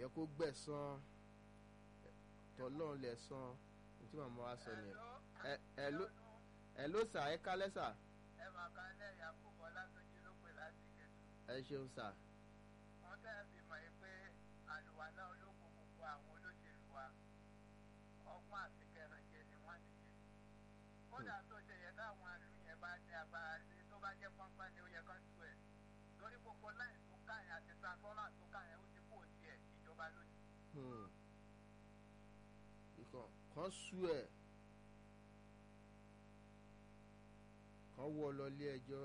yẹ kó gbẹ̀san tọ́lọ́run lẹ̀ san ní tí màmá wa sọ nìyẹn ẹ ẹ ló ẹ ló sà ẹ kálẹ́ sà ẹ máa ka ilé ìyàpò bọ́lá tó jí ló pè láti gẹ̀ẹ́sì. ẹ ṣeun sà wọ́n tẹ́ ẹ fi mọ̀ yìí pé àlùwàlá ológun gbogbo àwọn olóṣèlú wa ọgbọ́n àti kẹrànjẹ ni wọ́n nìyẹn. kódà tó ṣe yẹ káwọn àlù yẹn bá ní agbára sí tó bá jẹ́ pọ́npọ́n ni ó yẹ kán tú ẹ̀. lórí gbogbo láì tó ká yẹn àti transformer tó ká yẹn ó ti kó tiẹ̀ ìjọba lónìí. Hmm. ìkàn kan sú ẹ kan wọ lọ ilé ẹjọ́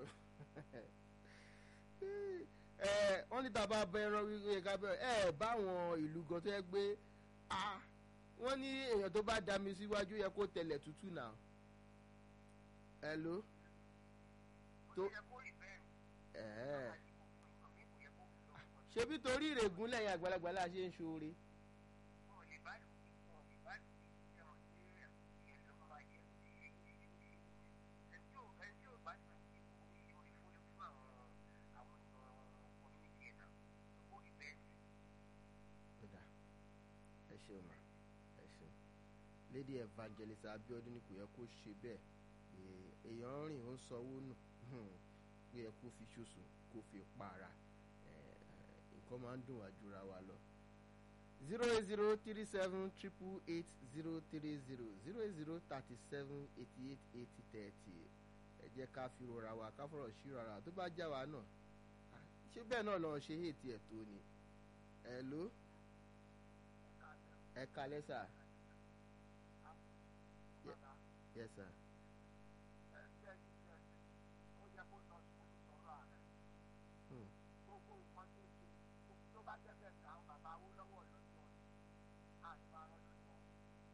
ẹ wọ́n ní tàbá bẹ ẹran wíwé ká bẹ ẹ báwọn ìlú gan tó yẹ gbé a wọ́n ní èèyàn tó bá dá mi síwájú yẹ kó tẹlẹ̀ tútù náà ẹ ló tó tó yẹ kó rí bẹ́ẹ̀ ẹ ni kò yẹ kó rí lọ́wọ́ ṣebí torí ìrègùn lẹ́yìn àgbàlagbà la ṣe ń ṣoore wọn ò lè bá lù ú wọn ò lè bá lù ú ẹ̀rọ sí ìyẹn ló máa yẹ ẹni tí ò ẹni tí ò bá lù ú kò ní orí fún fún àwọn àwọn èèyàn community ẹ̀ náà kó rí bẹ́ẹ̀ ni. kódà ẹ ṣeun ma ẹ ṣeun lady evangelist abiodun ni kò yẹ kó ṣe bẹ́ẹ̀ pé èèyàn rìn ó ń sanwó nù hmm, pé yẹ kó fi ṣoṣù kó fi para Eh, nǹkan máa ń dùn wá jura wa lọ zero eight zero three seven triple eight zero three zero zero eight zero thirty seven eighty eight eighty thirty ẹ jẹ́ ká fi rora wa ká fọ̀rọ̀ sí rara tó bá já wa náà ah, ṣé bẹ́ẹ̀ náà lọ́ọ́ ṣe ètí ẹ̀ tó ni ẹ̀ ló ẹ kalẹ́ sà yẹ sà Hmm. gbogbo nǹkan tó ṣe tó bá jẹ́ bẹ́ẹ̀